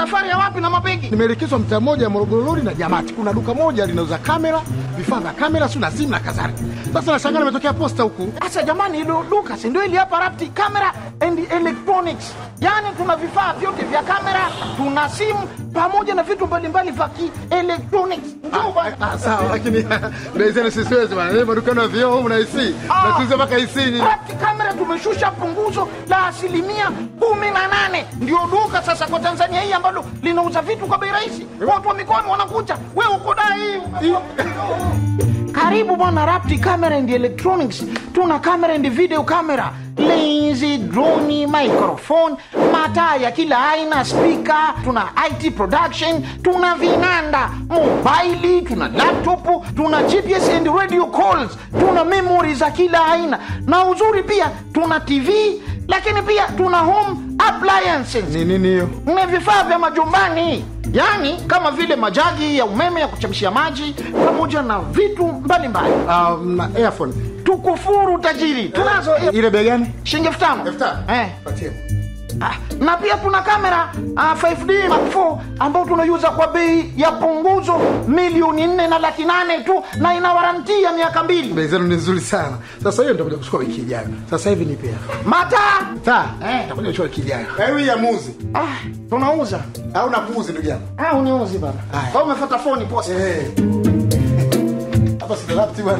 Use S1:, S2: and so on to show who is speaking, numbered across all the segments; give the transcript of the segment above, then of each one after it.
S1: safari ya wapi na mabegi?
S2: Nimeelekezwa mtaa mmoja Morogoro Road na Jamati. Kuna duka moja linauza kamera, vifaa vya kamera, si na simu na kadhalika. Sasa nashangaa nimetokea posta huku.
S1: Sasa jamani, hilo duka si ndio ili hapa Rapti Camera and Electronics, yaani tuna vifaa vyote vya kamera, tuna simu pamoja na vitu mbalimbali vya kielektronics. Njoo bwana.
S2: Ah, sawa lakini naizeni sisiwezi bwana. Leo madukano ya vioo humu na IC.
S1: Ah.
S2: Natuuza mpaka IC ni.
S1: Rapti Camera tumeshusha punguzo la asilimia kumi na nane. Ndio duka sasa kwa Tanzania hii ambalo linauza vitu kwa bei rahisi. Watu wa mikoani wanakuja, wewe uko dai. Karibu bwana Rapti Camera and Electronics. Tuna camera and video camera, lenzi, droni, microphone, mataa ya kila aina, speaker, tuna IT production, tuna vinanda, mobaili, tuna laptop, tuna GPS and radio calls, tuna memory za kila aina, na uzuri pia tuna TV, lakini pia tuna home appliances
S2: Ni nini hiyo?
S1: ni vifaa vya majumbani yaani kama vile majagi ya umeme ya kuchemshia maji pamoja na vitu mbalimbali
S2: Ah, na earphone.
S1: tukufuru tajiri tunazo
S2: Ile bei gani?
S1: shilingi elfu tano
S2: Elfu tano?
S1: eh.
S2: Patie.
S1: Ah, na pia tuna kamera ah, 5D Mark 4 ambao tunaiuza kwa bei ya punguzo milioni nne na laki nane tu na ina waranti ya miaka mbili
S2: Bei zenu ni nzuri sana. Sasa hiyo nitakuja kuchukua wiki ijayo. Sasa hivi nipe hapa.
S1: mataa
S2: Sawa?
S1: Eh.
S2: Nitakuja kuchukua wiki ijayo. Kwa hiyo ya muzi
S1: ah, tunauza
S2: au na kuuzi ndugu yangu.
S1: ah, uniuzi bana
S2: Haya.
S1: kwa umefuata foni posta
S2: Eh. Hapa si lapti bwana.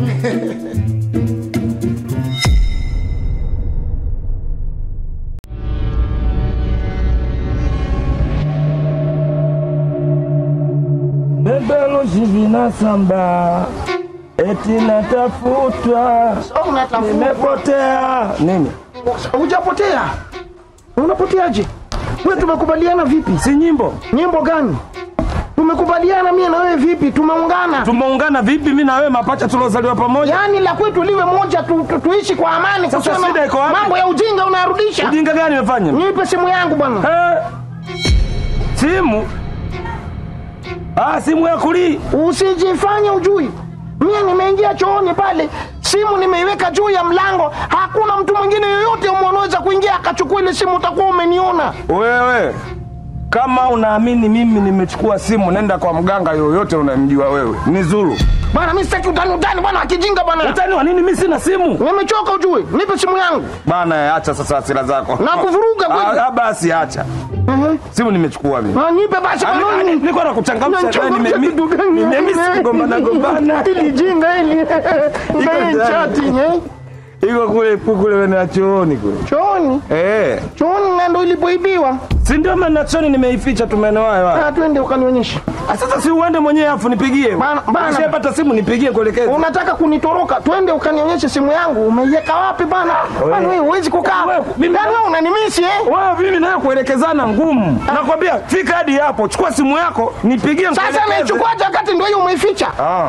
S3: bebelushi vinasamba eti natafutwa
S1: Oh, unatafuta.
S3: nimepotea nini
S1: hujapotea unapoteaje we tumekubaliana vipi
S3: si nyimbo
S1: nyimbo gani tumekubaliana mie na wewe vipi tumeungana
S3: tumeungana vipi mi na wewe mapacha tuliozaliwa pamoja
S1: yaani la kwetu liwe moja tu, tu, tuishi kwa amani
S3: Sasa
S1: kusema
S3: shida iko wapi?
S1: mambo ya ujinga unarudisha
S3: ujinga gani imefanya
S1: nipe simu yangu bwana
S3: Eh, simu ah, simu ya kulii
S1: usijifanye ujui mie nimeingia chooni pale simu nimeiweka juu ya mlango hakuna mtu mwingine yoyote umwanaweza kuingia akachukua ile simu utakuwa umeniona
S3: wewe kama unaamini mimi nimechukua simu nenda kwa mganga yoyote unamjua wewe ni zuru
S1: bwana mi sitaki utani utani bwana akijinga bwana
S3: utani wa nini mi sina simu
S1: nimechoka ujue nipe simu yangu
S3: bana acha sasa hasira zako
S1: Na kuvuruga kweli.
S3: Ah, ah, basi acha
S1: Mhm.
S3: simu nimechukua mimi
S1: Ah, nipe basi
S3: Ani-
S1: bwana.
S3: ani- nilikuwa nakuchangamsha
S1: Unachangamsha
S3: wewe, nime-
S1: kitu gani?
S3: nimemisi kugombana gombana.
S1: Hili jinga hili Ndio
S3: ndani.
S1: chati eh
S3: iko kule kule wena chooni kule
S1: chooni
S3: eh
S1: chooni na ndo ilipoibiwa
S3: si ndio maana chooni nimeificha tu maeneo hayo hayo.
S1: Ah, twende ukanionyesha
S3: Ah, sasa si uende mwenyewe afu nipigie
S1: Bana- bana.
S3: ukishapata simu nipigie kuelekeza
S1: unataka kunitoroka twende ukanionyeshe simu yangu umeiweka wapi bana bana wewe huwezi kukaa
S3: Wewe, mimi-
S1: yaani wewe unanimisi eh
S3: wewe mimi nayo kuelekezana ngumu nakwambia fika hadi hapo chukua simu yako nipigie
S1: sasa
S3: nikuelekeze.
S1: naichukuaje wakati ndio hiyo umeificha
S3: ah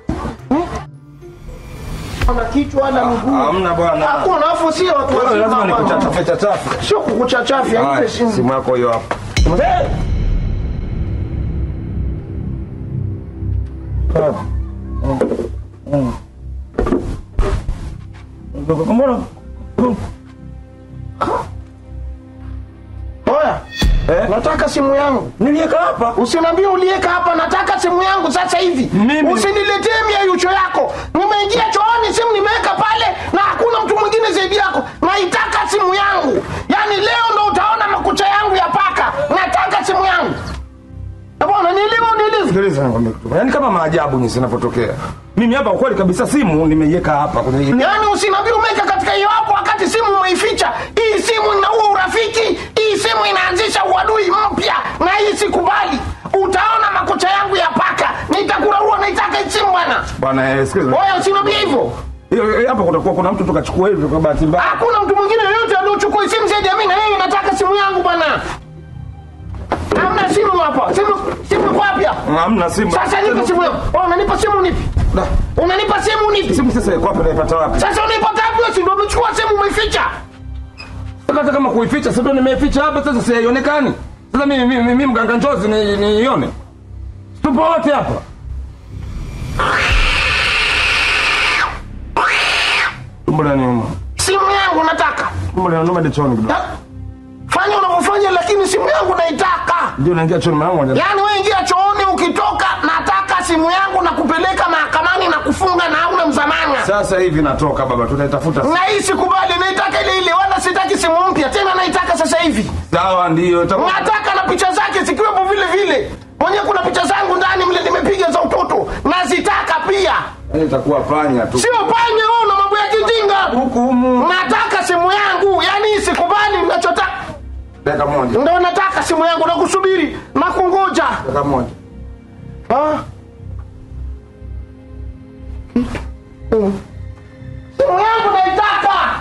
S1: ana kichwa ana miguu
S3: hamna bwana
S1: hakuna afu sio watu
S3: wewe lazima
S1: wazima bana.
S3: nikuchachafe chachafe
S1: sio kukuchachafya
S3: Haya,
S1: nipe simu
S3: simu yako hiyo hapo Eh! Mbona
S1: oya
S3: Eh?
S1: nataka simu yangu
S3: niliweka hapa?
S1: usiniambie ulieka hapa nataka simu yangu sasa hivi
S3: Mimi-
S1: usiniletee miayucho yako nimeingia chooni simu nimeweka pale na hakuna mtu mwingine zaidi yako naitaka simu yangu yaani leo ndo utaona makucha yangu ya paka nataka simu yangu Eh, bwana nielewa unielewe
S3: Sikiliza nikwambie kitu. Yaani kama maajabu nyinyi zinapotokea. Mimi hapa kweli kabisa simu nimeiweka hapa kwenye hii.
S1: yaani usiniambie umeweka katika hiyo hapo wakati simu umeificha hii simu inaua urafiki hii simu inaanzisha uadui mpya na hii sikubali utaona makucha yangu ya paka nitakurarua naitaka hii simu bwana
S3: Bwana eh, sikiliza.
S1: oya usiniambie hivyo
S3: Hiyo hiyo hapa kutakuwa kuna mtu tukachukua hivi kwa bahati mbaya.
S1: hakuna mtu mwingine yoyote aliochukua simu zaidi ya mimi na yeye nataka simu yangu bwana hamna simu hapa simu simu iko wapi hapa
S3: Hamna simu.
S1: sasa nipe simu yangu oh, unanipa simu nipi
S3: Da.
S1: unanipa simu nipi
S3: Simu sasa iko wapi naipata wapi?
S1: sasa unaipata wapi wewe si ndio umechukua simu umeificha
S3: Hata kama kuificha sasa ndio nimeificha hapa sasa si haionekani. Sasa mimi mimi mimi mganga njozi ni niione. Tupo wote hapa. Tumbo la nyuma.
S1: simu yangu nataka
S3: Tumbo la nyuma ndichoni kidogo.
S1: Ta- fanya unavyofanya lakini simu yangu naitaka
S3: Ndio naingia chooni mwanangu.
S1: yaani we ingia chooni ukitoka nataka simu yangu na kupeleka mahakamani na kufunga na hauna mzamana
S3: Sasa hivi natoka baba, tunaitafuta.
S1: na hii sikubali naitaka ile ile wala sitaki simu mpya tena naitaka sasa hivi
S3: Sawa, ndio itakuwa.
S1: nataka na picha zake zikiwepo vile vile mwenyewe kuna picha zangu ndani mle nimepiga za utoto nazitaka pia
S3: Itakuwa panya tu.
S1: sio panya wewe na mambo ya kijinga
S3: Hukumu.
S1: nataka simu yangu yani hii sikubali nachotaka
S3: Dakika moja.
S1: ndo nataka simu yangu na kusubiri na kungoja
S3: Dakika moja.
S1: Ah. Mm. simu yangu naitaka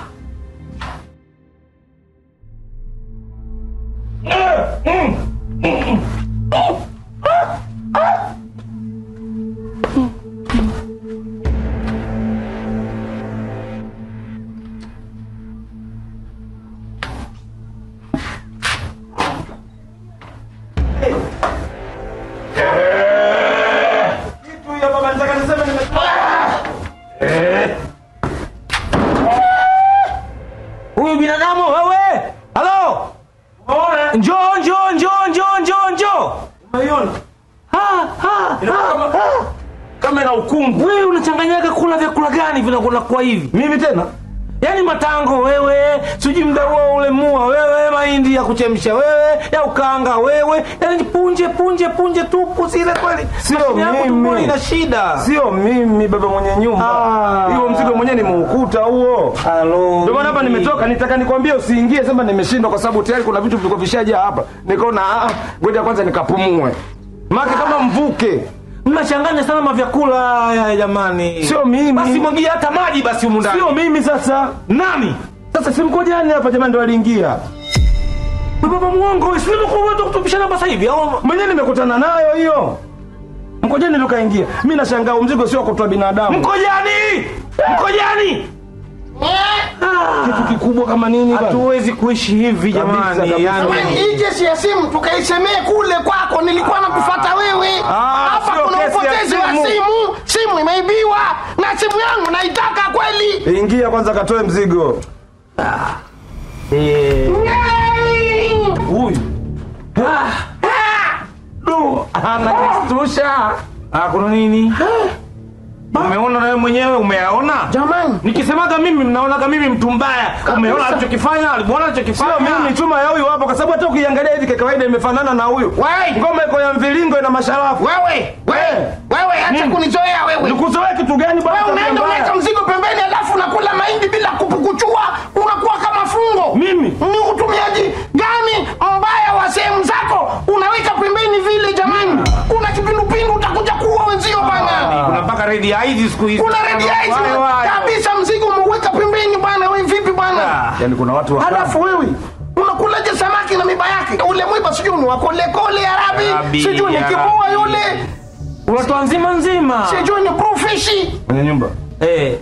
S4: huyu binadamu wewe halo njoo njoo njoo njoo njoo njoo Ah, ah, ah, ah.
S3: Kama ina ukungu.
S4: wewe unachanganyaga kula vyakula gani vinakuwa hivi
S3: Mimi tena?
S4: yaani matango wewe sijui mda huo ule mua wewe mahindi ya kuchemsha wewe ya ukanga wewe yaani punje punje punje tupu zile kweli
S3: Sio
S4: Mashine yako
S3: mimi.
S4: tumboni ina shida
S3: Sio mimi baba mwenye nyumba.
S4: Ah.
S3: Hiyo mzigo mwenyewe nimeukuta huo.
S4: Halo.
S3: Ndio maana hapa nimetoka, nitaka nikwambie usiingie, sema nimeshindwa kwa sababu tayari kuna vitu vilikuwa vishaja hapa. Nikaona ah, ngoja kwanza nikapumue. Maki kama mvuke.
S4: mnachanganya sana mavyakula haya jamani
S3: Sio mimi.
S4: basi mwagia hata maji basi humu ndani
S3: Sio mimi sasa.
S4: nani
S3: Sasa si mkojani hapa jamani ndo aliingia.
S4: Wewe baba mwongo sio ndio kutupishana hapa sasa hivi au
S3: Mwenyewe nimekutana nayo hiyo. Mkojani ndo kaingia. Mimi nashangaa mzigo sio kutoa binadamu.
S4: mkojani mkojani
S3: Kitu kikubwa kama nini bana?
S4: hatuwezi kuishi hivi
S3: Kabisa,
S4: jamani
S3: kabisa.
S4: yani
S1: Jamani, hii kesi ya simu tukaisemee kule kwako, nilikuwa nakufata wewe
S3: Ah,
S1: hapa.
S3: sio
S1: Kuna
S3: kesi ya
S1: upotezi wa
S3: simu.
S1: simu, simu imeibiwa na simu yangu naitaka kweli.
S3: Ingia kwanza katoe mzigo.
S4: Eh,
S1: Yay!
S4: huyu du anakistusha Ah, kuna nini umeona nawe mwenyewe umeyaona
S1: Jamani,
S4: nikisemaga mimi mnaonaga mimi mtu mbaya umeona alichokifanya alimuona alichokifanya
S3: Sio mimi chuma ya huyu hapo kwa sababu hata ukiangalia hivi kwa kawaida imefanana na huyu.
S1: Wai!
S3: Ngoma iko ya mviringo ina masharafu.
S1: wewe wewe wewe, acha
S3: Nini?
S1: kunizoea wewe.
S3: Nikuzoea kitu gani bwana?
S1: Wewe unaenda
S3: tabia
S1: unaweka
S3: mbaya?
S1: mzigo pembeni, alafu unakula mahindi bila kupukuchua, unakuwa kama fungo.
S3: Mimi?
S1: ni utumiaji gani mbaya wa sehemu zako? Unaweka pembeni vile, jamani, kuna kipindupindu utakuja kuua wenzio bana.
S4: kuna mpaka redi hizi siku hizi
S1: Kuna red eyes
S4: Wale wale.
S1: kabisa, mzigo umeuweka pembeni bwana. Wewe vipi bwana?
S3: Yaani kuna watu wa
S1: Halafu wewe unakulaje samaki na miba yake? Ule mwiba sijui ni wakolekole Arabi,
S4: Arabi,
S1: sijui ni
S4: Arabi.
S1: kibua yule,
S4: watu nzima nzima
S1: sijui ni bluefish.
S3: kwenye nyumba.
S4: eh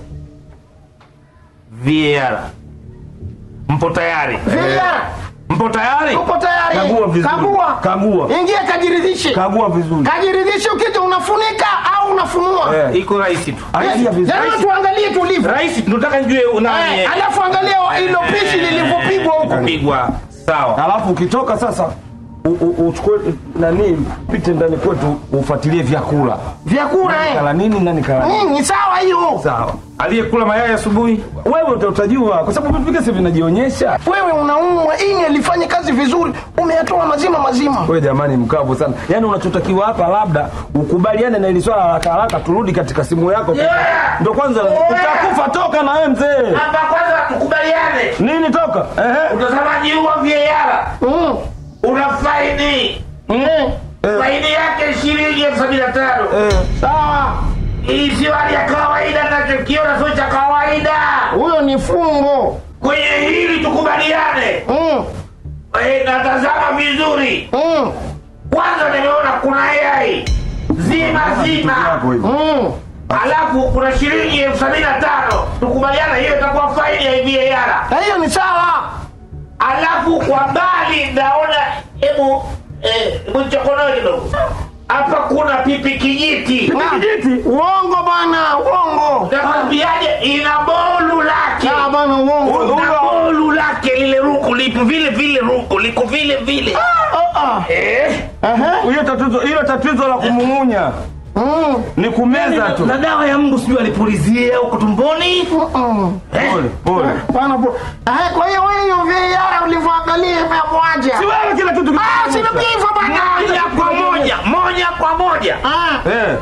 S4: VAR mpo tayari
S1: Vile
S4: mpo tayari
S1: uko tayari?
S3: Kagua vizuri.
S1: Kagua.
S3: Kagua.
S1: Ingia kajiridhishe.
S3: Kagua vizuri.
S1: Kajiridhishe ukija unafunika au unafunua.
S3: Eh.
S4: iko rahisi tu
S3: Angalia vizuri.
S1: Yaani tuangalie tulivyo.
S4: rahisi tunataka njue nani
S1: Eh, alafu angalia hilo pishi lilivyopigwa huko.
S4: kupigwa sawa
S3: Alafu ukitoka sasa u- u- uchukue nani pite ndani kwetu ufuatilie vyakula.
S1: Vyakula eh.
S3: Kala nini nani kala nini.
S1: Mm, ni sawa hiyo.
S3: Sawa.
S4: aliyekula mayai asubuhi
S3: Wewe uta- utajua kwa sababu vitu vingine si vinajionyesha.
S1: Wewe unaumwa, ini alifanya kazi vizuri, umeyatoa mazima mazima.
S3: Wewe jamani mkavu sana. Yaani unachotakiwa hapa labda ukubaliane na ili swala haraka haraka turudi katika simu yako.
S4: Yeah.
S3: Ndio kwanza utakufa toka na wewe mzee.
S4: hapa kwanza tukubaliane
S3: Nini toka? Ehe.
S4: utazamaji huu wa VAR
S1: Mm.
S4: una faini
S1: Mm.
S4: faini yake shilingi elfu sabini na tano
S3: Eh.
S1: Sawa.
S4: hii sio hali ya kawaida nachokiona sio cha kawaida
S1: Huyo ni fungo.
S4: kwenye hili tukubaliane
S1: Mm.
S4: Eh, natazama vizuri
S1: Mm.
S4: kwanza nimeona kuna yai zima zima
S3: Yako hivi.
S1: Mm.
S4: alafu kuna shilingi elfu sabini na tano tukubaliana hiyo itakuwa faini ya VAR
S1: Na hiyo ni sawa.
S4: alafu kwa mbali naona hebu eh, hebu nichokonoe kidogo hapa kuna pipi kijiti
S1: Kijiti. Uongo bwana, uongo.
S4: nakwambiaje ina bolu lake
S1: Ah, bwana uongo.
S4: na bolu lake ile ruku lipo vile vile, ruku liko vile vile. Eh,
S3: Hiyo tatizo, hilo tatizo la kumung'unya ni kumeza tu.
S4: na dawa ya Mungu sijui alipulizia huko tumboni. Eh,
S3: Pole pole.
S1: Pana po. Eh, kwa hiyo wewe hiyo VAR ulivyoangalia imekuaje?
S3: Si wewe kila kitu
S1: Ah, sina pia hivyo bana.
S4: moja kwa moja, moja kwa moja.
S1: Ah,
S3: Eh.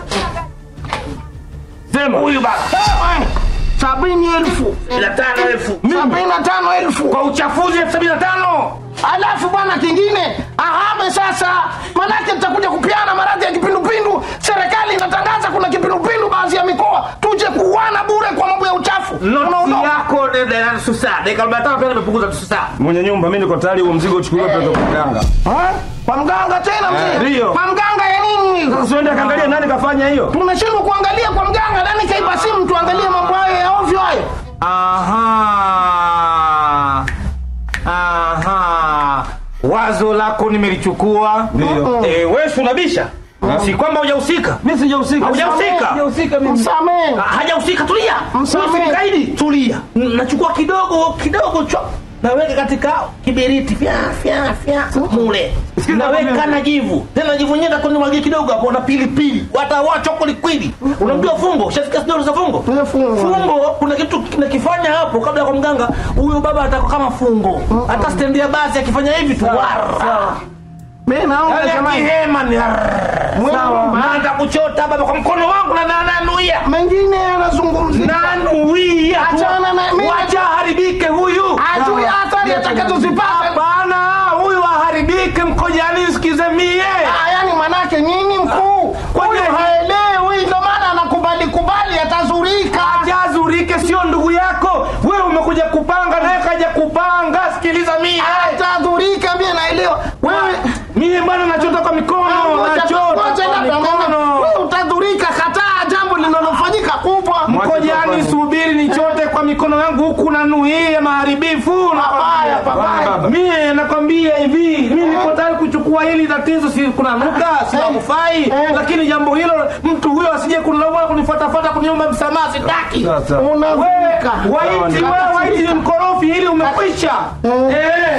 S3: Sema
S4: Huyu baba
S1: eh, sabini elfu
S4: ila tano elfu
S1: sabini na tano elfu
S4: kwa uchafuzi elfu sabini na tano
S1: alafu bwana kingine ahame sasa, manake tutakuja kupiana maradhi ya kipindupindu. Serikali inatangaza kuna kipindupindu baadhi ya mikoa, tuje kuuana bure kwa mambo ya uchafu.
S4: noti
S1: Unaondoka.
S4: yako de- de- nusu saa dakika arobaini na tano pia nimepunguza nusu saa.
S3: mwenye nyumba, mimi niko tayari huo mzigo uchukuliwe pale kwa mganga.
S1: Eh? Kwa mganga tena mzee?
S3: ndio.
S1: Kwa mganga ya nini?
S3: Sasa uende kaangalia nani kafanya hiyo.
S1: Tunashindwa kuangalia kwa mganga, nani kaiba simu tuangalie mambo hayo ya ovyo hayo.
S4: Aha. Aha. Wazo lako nimelichukua.
S3: Ndio.
S4: Eh, wewe si unabisha? Si kwamba hujahusika.
S3: Mimi sijahusika.
S4: Hujahusika?
S3: Sijahusika mimi.
S1: Msamehe.
S4: Ah, Hajahusika, tulia.
S1: Msamehe.
S4: Wewe si mkaidi, tulia. N- Nachukua kidogo kidogo cho naweka katika kiberiti fya fya fya mule naweka na jivu tena jivu nyenda kwenye mwagie kidogo hapo na pilipili watawa chokoli kwili unamjua fungo ushasikia sidoro za fungo
S1: Eh, fungo.
S4: fungo kuna kitu kinakifanya hapo kabla ya kwa mganga huyo baba atakuwa kama fungo hata stendi ya basi akifanya hivi tu warra.
S1: Mimi naomba
S4: Yale ya
S1: jamani.
S4: kihema ni
S1: Sawa.
S4: naanza kuchota baba kwa mkono wangu na na- nanuia
S1: Mengine yanazungumzia.
S4: nanuia
S1: Achana na mimi.
S4: wacha aharibike huyu
S1: Ajui athari atakazozipata.
S4: hapana huyu aharibike mkojani sikize mie
S1: Ah, yani manake nini mkuu? Huyu haelewi, ndio maana anakubali kubali, atazurika.
S4: ajazurike sio ndugu yako wewe umekuja kupanga naye kaja kupanga sikiliza mie
S1: Atadhurika, mimi naelewa. Wewe
S4: mie bwana nachota kwa mikono
S1: ngoja-
S4: nachota
S1: ngoja
S4: kwa
S1: labda mama,
S4: mikono
S1: wewe utadhurika, kataa jambo linalofanyika kubwa.
S4: mkojani subiri nichote kwa mikono yangu huku nanuia maharibifu
S1: Pabaya, pabaya.
S4: mie nakwambia hivi mi niko tayari kuchukua hili tatizo si kuna nuka sinakufai
S1: Eh.
S4: lakini jambo hilo mtu huyo asije kunilaumu wala kunifuatafuata kuniomba msamaha sitaki
S3: Sasa.
S1: Unadhurika.
S4: waiti wewe waiti ni mkorofi ili umekwisha eh